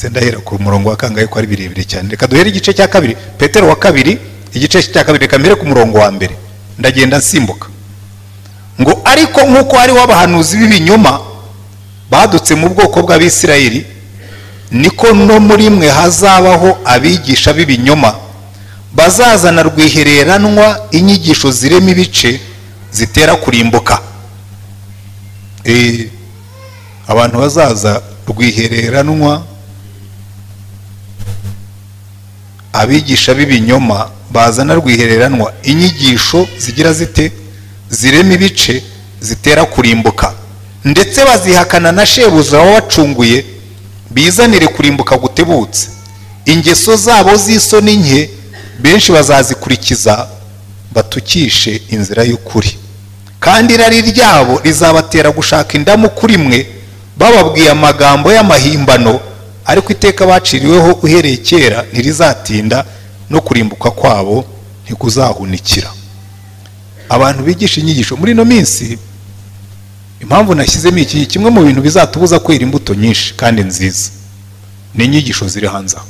ndahera ku murongo wa kangahe ko ari birebire cyane reka duhere igice cya kabiri petero wa kabiri igice cya kabiri reka mbere ku murongo wa mbere ndagenda nsimbuka ngo ariko nk'uko hariho abahanuzi b'ibinyoma badutse mu bwoko bw'abisirayeli niko no muri mwe hazabaho abigisha b'ibinyoma bazazana rwihereranwa inyigisho zirema ibice zitera kurimbuka abantu bazaza rwihereranwa abigisha b'ibinyoma bazana rwihereranwa inyigisho zigira zite zirema ibice zitera kurimbuka ndetse bazihakana na shebuzi wabacunguye bizanire kurimbuka gutebutse ingeso zabo z'isoni nke benshi bazazikurikiza batukishe inzira y'ukuri kandi irari ryabo rizabatera gushaka indamu kuri mwe bababwiye amagambo y'amahimbano ariko iteka baciriweho uhereye kera ntirizatinda no kurimbuka kwabo ntikuzahunikira abantu bigisha inyigisho muri ino minsi impamvu nashyizemo iki kimwe mu bintu bizatubuza kwera imbuto nyinshi kandi nziza ni inyigisho ziri hanze aho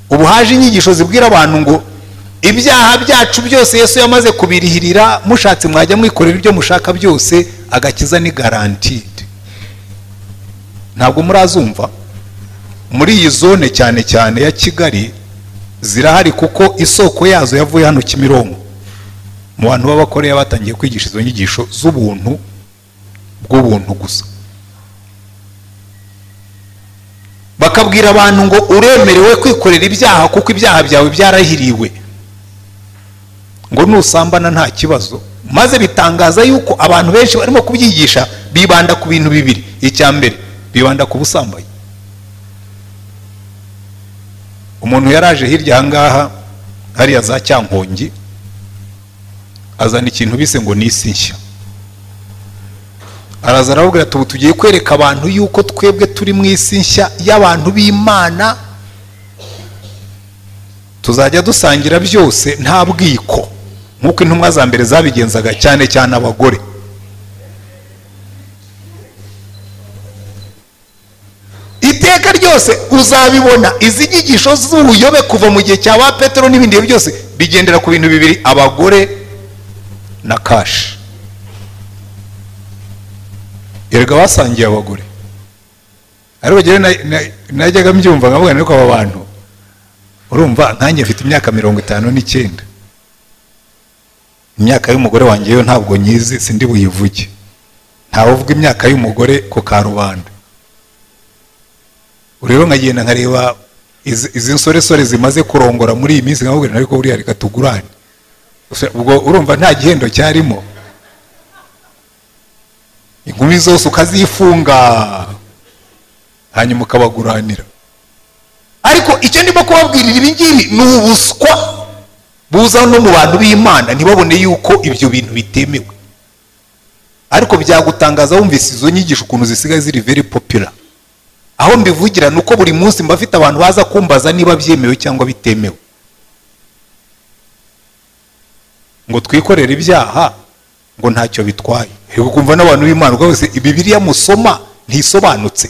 ubu haje inyigisho zibwira abantu ngo ibyaha byacu byose yesu yamaze kubirihirira mushatse mwajya mwikorera ibyo mushaka byose agakiza ni garantide ntabwo murazumva muri iyi zone cyane cyane ya kigali zirahari kuko isoko yazo yavuye hano kimironko mu bantu b'abakoreya batangiye kwigisha izo nyigisho z'ubuntu bw'ubuntu gusa bakabwira abantu ngo uremerewe kwikorera ibyaha kuko ibyaha byawe byarahiriwe ngo nusambana nta kibazo maze bitangaza yuko abantu benshi barimo kubyigisha bibanda ku bintu bibiri icya mbere bibanda ku busambanyi umuntu yaraje hirya ahangaha hariya za cyankongi azana ikintu bise ngo ni isi nshya araza arababwira ati ubu tugiye kwereka abantu yuko twebwe turi mu isi nshya y'abantu b'imana tuzajya dusangira byose nta bwiko nk'uko intumwa za mbere zabigenzaga cyane cyane abagore iteka ryose uzabibona izi nyigisho z'ubuyobe kuva mu gihe cya ba petero n'ibindi bihe byose bigendera ku bintu bibiri abagore na kashi erega basangiye abagore ariko njyewe na- na- najyaga mbyumva nkavuga ariko aba bantu urumva nkanjye mfite imyaka mirongo itanu n'icyenda imyaka y'umugore wanjye yo ntabwo nyizi sindi buyivuge ntawe uvuga imyaka y'umugore ku karubanda rero nkagenda nkareba izi izi nsoresore zimaze kurongora muri iyi minsi nkababwira ariko buriya reka tugurane Gusa ubwo urumva nta gihendo cyarimo inkumi zose ukazifunga hanyuma ukabaguranira ariko icyo ndimo kubabwirira ibi ngibi ni ubuswa buza no mu bantu b'imana ntibabone yuko ibyo bintu bitemewe ariko byagutangaza wumvise izo nyigisho ukuntu zisigaye ziri very popular aho mbivugira ni uko buri munsi mba afite abantu baza kumbaza niba byemewe cyangwa bitemewe ngo twikorere ibyaha ngo ntacyo bitwaye reka kumva n'abantu b'imana ubwo bose bibiriya musoma ntisobanutse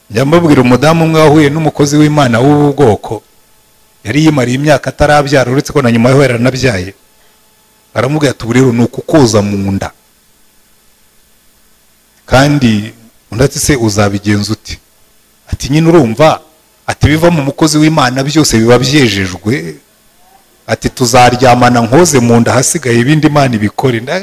njya mbabwira umudamu umwe wahuye n'umukozi w'imana w'ubu bwoko yari yimariye imyaka atarabyara uretse ko na nyuma yaho yaranabyaye baramubwira ati "Ubu rero ni ukukoza mu nda kandi undi ati se uzabigenza ute ati nyine urumva ati biva mu mukozi w'imana byose biba byejejwe ati tuzaryamana nkoze mu nda ahasigaye ibindi imana ibikore Nda-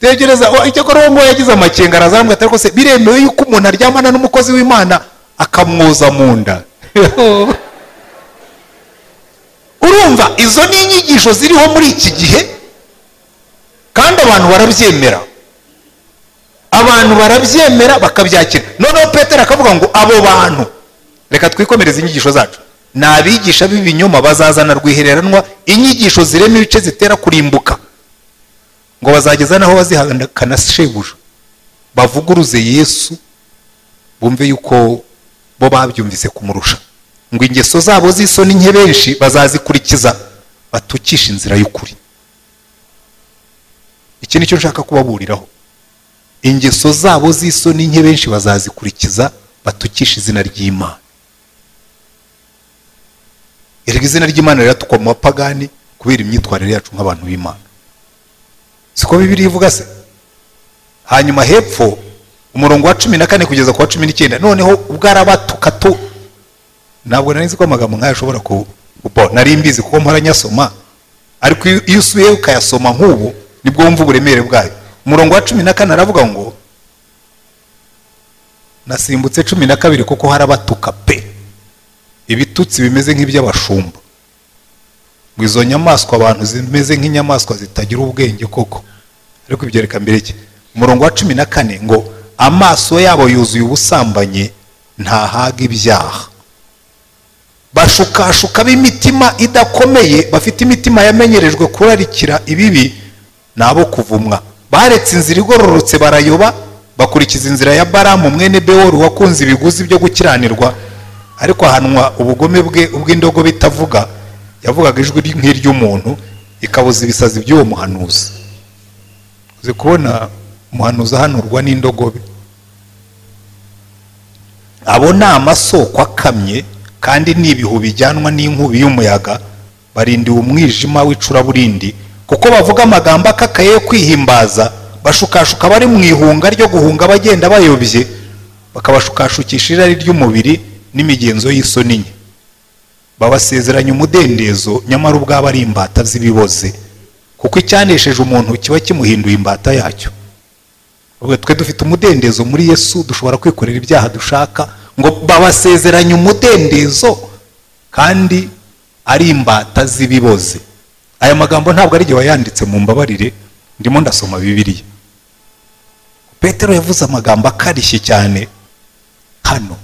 tekereza oh, icyo kora uwo nguwo yagize amakenga arazamubwira ati ariko se biremewe yuko umuntu aryamana n'umukozi w'imana akamwoza mu nda urumva izo ni inyigisho ziriho muri iki gihe kandi abantu barabyemera abantu barabyemera bakabyakira noneho petero akavuga ngo abo bantu reka twikomereze inyigisho zacu ni abigisha b'ibinyoma bazazana rwihereranwa inyigisho zirema ibice zitera kurimbuka ngo bazageza n'aho bazihakana shebuja bavuguruze yesu bumve yuko bo babyumvise kumurusha ngo ingeso zabo z'isoni nke benshi bazazikurikiza batukishe inzira y'ukuri iki ni cyo nshaka kubaburiraho ingeso zabo z'isoni nke benshi bazazikurikiza batukisha izina ry'imana erega izina ry'imana riratukwa mu bapagani kubera imyitwarire yacu nk'abantu b'imana siko bibiri ivuga se hanyuma hepfo umurongo wa cumi na kane kugeza ku wa cumi n'icyenda noneho ubwarabatuka tu ntabwo nari nzi ko amagambo nk'aya ashobora ku bo nari mbizi kuko mporanyasoma ariko iyo- iyo usubiye ukayasoma nk'ubu nibwo wumva uburemere bwayo umurongo wa cumi na kane aravuga ngo nasimbutse cumi na kabiri kuko harabatuka pe ibitutsi bimeze nk'iby'abashumba ngo izo nyamaswa abantu zimeze nk'inyamaswa zitagira ubwenge koko ariko ibyo reka mbere iki umurongo wa cumi na kane ngo amaso yabo yuzuye ubusambanyi ntahaga ibyaha bashukashuka b'imitima idakomeye bafite imitima yamenyerejwe kurarikira ibibi ni abo kuvumwa baretse inzira igororotse barayoba bakurikiza inzira ya baramu mwene bewori wakunze ibiguzi byo gukiranirwa ariko ahanwa ubugome bwe ubw'indogobe itavuga yavugaga ijwi ry- nk'iry'umuntu ikabuza ibisazi by'uwo muhanuzi uzi kubona umuhanuzi ahanurwa n'indogobe abo ni amasoko akamye kandi ni ibihu bijyanwa n'inkubi y'umuyaga barindiwe umwijima w'icuraburindi kuko bavuga amagambo akakaye yo kwihimbaza bashukashuka bari mu ihunga ryo guhunga bagenda bayobye bakabashukashukisha irari ry'umubiri n'imigenzo y'isoni nke babasezeranya umudendezo nyamara ubwabo ari imbata z'ibiboze kuko icyanesheje umuntu kiba kimuhinduye imbata yacyo ubwo twe dufite umudendezo muri yesu dushobora kwikorera ibyaha dushaka ngo babasezeranye umudendezo kandi ari imbata z'ibiboze aya magambo ntabwo ari igihe wayanditse mu mbabarire ndimo ndasoma bibiriya petero yavuze amagambo akarishye cyane hano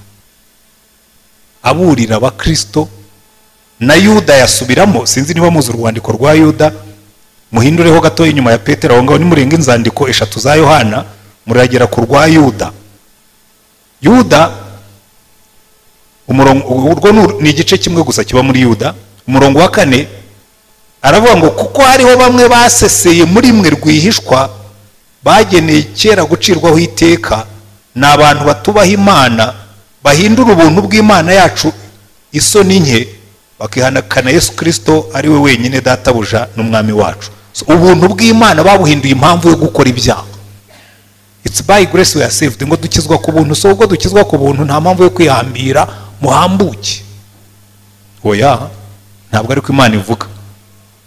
aburira abakirisito na yuda yasubiramo sinzi niba muzi urwandiko rwa yuda muhindureho gato inyuma ya petero aho ngaho nimurenga inzandiko eshatu za yohana muragera ku rwa yuda yuda umurongo urwo ni igice kimwe gusa kiba muri yuda umurongo wa kane aravuga ngo kuko hariho bamwe baseseye muri mwe rwihishwa bageneye kera gucirwaho iteka ni abantu batubaha imana bahindura ubuntu bw'imana yacu isoni nke bakihanakana yesu kirisito ari we wenyine databuja n'umwami wacu ubuntu bw'imana babuhinduye impamvu yo gukora ibyaha its by grace we are saved ngo dukizwa ku buntu si ubwo dukizwa ku buntu nta mpamvu yo kwihambira muhambuke oya ntabwo ariko imana ivuga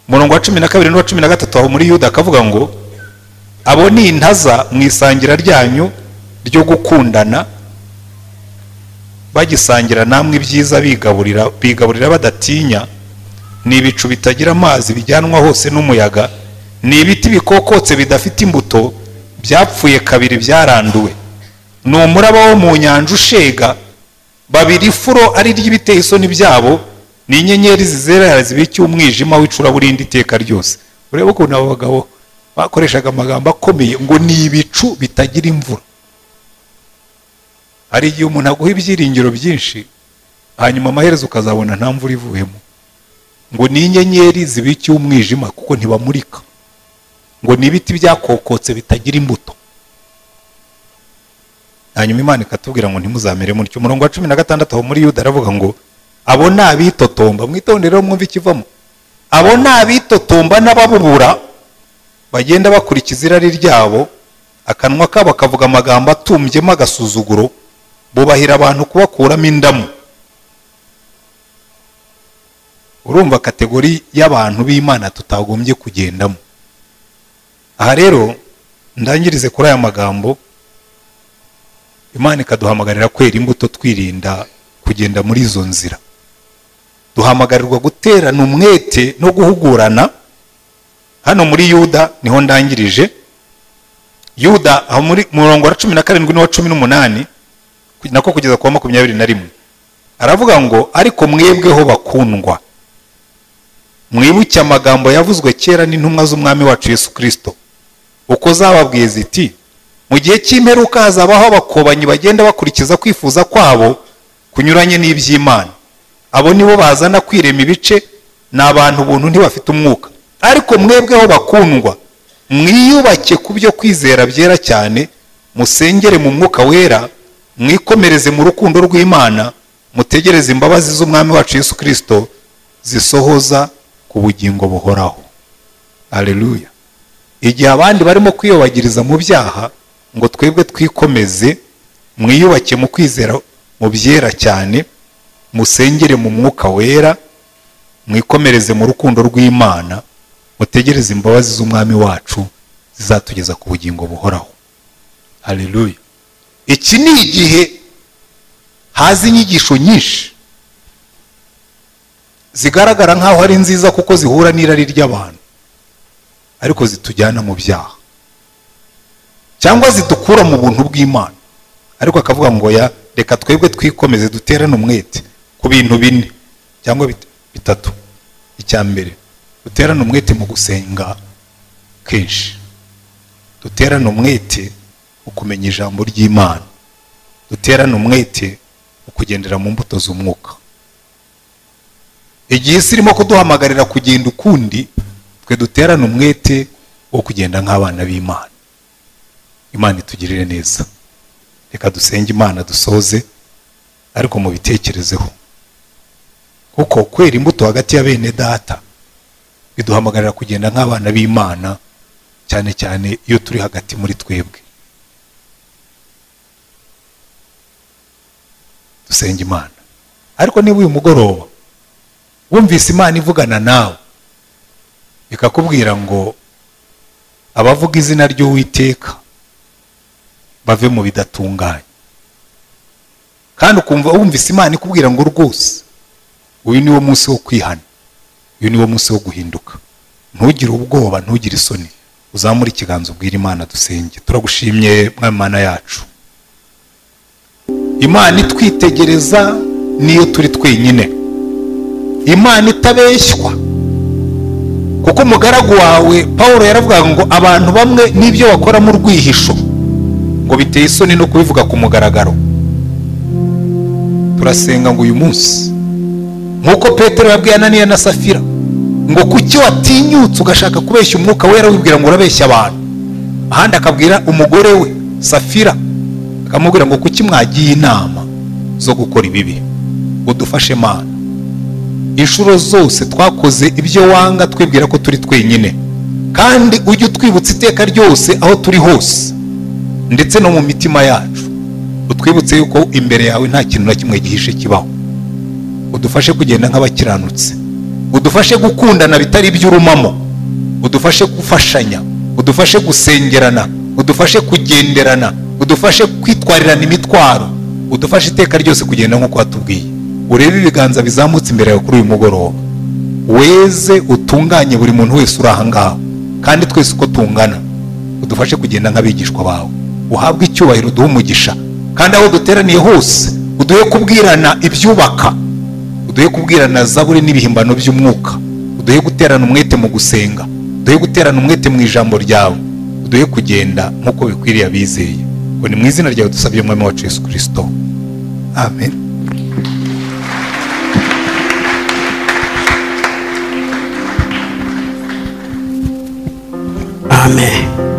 umurongo wa cumi na kabiri n'uwa cumi na gatatu aho muri yuda akavuga ngo abo ni intaza mu isangira ryanyu ryo gukundana bagisangira namwe ibyiza bigaburira bigaburira badatinya ni ibicu bitagira amazi bijyanwa hose n'umuyaga ni ibiti bikokotse bidafite imbuto byapfuye kabiri byaranduwe ni umuraba wo mu nyanja ushega babiri furo ari ry'ibiteye isoni byabo ni inyenyeri zizerera zibika umwijima w'icuraburindi iteka ryose urebe ukuntu abo bagabo bakoreshaga amagambo akomeye ngo ni ibicu bitagira imvura hari igihe umuntu aguha ibyiringiro byinshi hanyuma amaherezo ukazabona nta mvura ivuyemo ngo ni inyenyeri zibikiye umwijima kuko ntibamurika ngo ni ibiti byakokotse bitagira imbuto hanyuma imana ikatubwira ngo ntimuzamere mutyo umurongo wa cumi na gatandatu aho muri yuda aravuga ngo abo ni abitotomba mwitondere mwumve ikivamo abo ni abitotomba n'ababubura bagenda bakurikiza irari ryabo akanwa kabo kavuga amagambo atumbyemo agasuzuguro bubahira abantu kubakuramo indamu urumva kategori y'abantu b'imana tutagombye kugendamo aha rero ndangirize kuri aya magambo imana ikaduhamagarira kwera imbuto twirinda kugenda muri izo nzira duhamagarirwa guterana umwete no guhugurana hano muri yuda niho ndangirije yuda aho muri murongo wa cumi na karindwi n'uwa cumi n'umunani nako kugeza kuwa makumyabiri na rimwe aravuga ngo ariko mwebweho bakundwa mwibuke amagambo yavuzwe kera n'intumwa z'umwami wacu yesu kirisito uko zababwiye ziti mu gihe cy'imperuka hazabaho abakobanyi bagenda bakurikiza kwifuza kwabo kunyuranye n'iby'imana abo nibo bazana kwirema ibice ni abantu ubuntu ntibafite umwuka ariko mwebweho bakundwa mwiyubake ku byo kwizera byera cyane musengere mu mwuka wera mwikomereze mu rukundo rw'imana mutegereze imbabazi z'umwami wacu yesu kirisito zisohoza ku bugingo buhoraho aleluya igihe abandi barimo kwiyobagiriza mu byaha ngo twebwe twikomeze mwiyubake mu kwizera mu byera cyane musengere mu mwuka wera mwikomereze mu rukundo rw'imana mutegereze imbabazi z'umwami wacu zizatugeza ku bugingo buhoraho aleluya iki ni igihe haza inyigisho nyinshi zigaragara nk'aho ari nziza kuko zihura n'irari ry'abantu ariko zitujyana mu byaha cyangwa zidukura mu buntu bw'imana ariko akavuga ngo ya reka twebwe twikomeze duterane umwete ku bintu bine cyangwa bitatu icya mbere duterane umwete mu gusenga kenshi duterane umwete mu kumenya ijambo ry'imana duterane umwete mu kugendera mu mbuto z'umwuka igihe isi irimo kuduhamagarira kugenda ukundi twe duterane umwete wo kugenda nk'abana b'imana imana itugirire neza reka dusenge imana dusoze ariko mubitekerezeho kuko kwera imbuto hagati ya bene data biduhamagarira kugenda nk'abana b'imana cyane cyane iyo turi hagati muri twebwe dusenga imana ariko niba uyu mugoroba wumvise imana ivugana nawe ikakubwira ngo abavuga izina ry'uwiteka bave mu bidatunganye kandi ukumva wumvise imana ikubwira ngo rwose uyu niwo munsi wo kwihana uyu niwo munsi wo guhinduka ntugire ubwoba ntugire isoni uzamure ikiganza ubwira imana dusenge turagushimye mwami mana yacu imana itwitegereza niyo turi twenyine imana itabeshywa kuko umugaragu wawe paul yaravugaga ngo abantu bamwe n'ibyo bakoramo urwihisho ngo biteye isoni no kubivuga ku mugaragaro turasenga ngo uyu munsi nk'uko petero yabwiye ananiya na safira ngo kuki watinyutse ugashaka kubeshya umwuka wera wibwira ngo urabeshya abantu ahandi akabwira umugore we safira akamubwira ngo kuki mwagiye inama zo gukora ibibi udufashe mana inshuro zose twakoze ibyo wanga twibwira ko turi twenyine kandi ujye utwibutsa iteka ryose aho turi hose ndetse no mu mitima yacu utwibutse yuko imbere yawe nta kintu na kimwe gihishe kibaho udufashe kugenda nk'abakiranutse udufashe gukundana bitari iby'urumamo udufashe gufashanya udufashe gusengerana udufashe kugenderana udufashe kwitwarirana imitwaro udufashe iteka ryose kugenda nk'uko watubwiye urebe ibiganza bizamutse imbere yawe kuri uyu mugoroba weze utunganye buri muntu wese uri ahangaha kandi twese uko tungana udufashe kugenda nk'abigishwa bawe uhabwe icyubahiro uduhe umugisha kandi aho duteraniye hose uduhe kubwirana ibyubaka uduhe kubwirana zaburi n'ibihimbano by'umwuka uduhe guterana umwete mu gusenga uduhe guterana umwete mu ijambo ryawe uduhe kugenda nk'uko bikwiriye abizeye ngo ni mu izina ryawe dusabye umwami wacu yesu kirisito amen
amen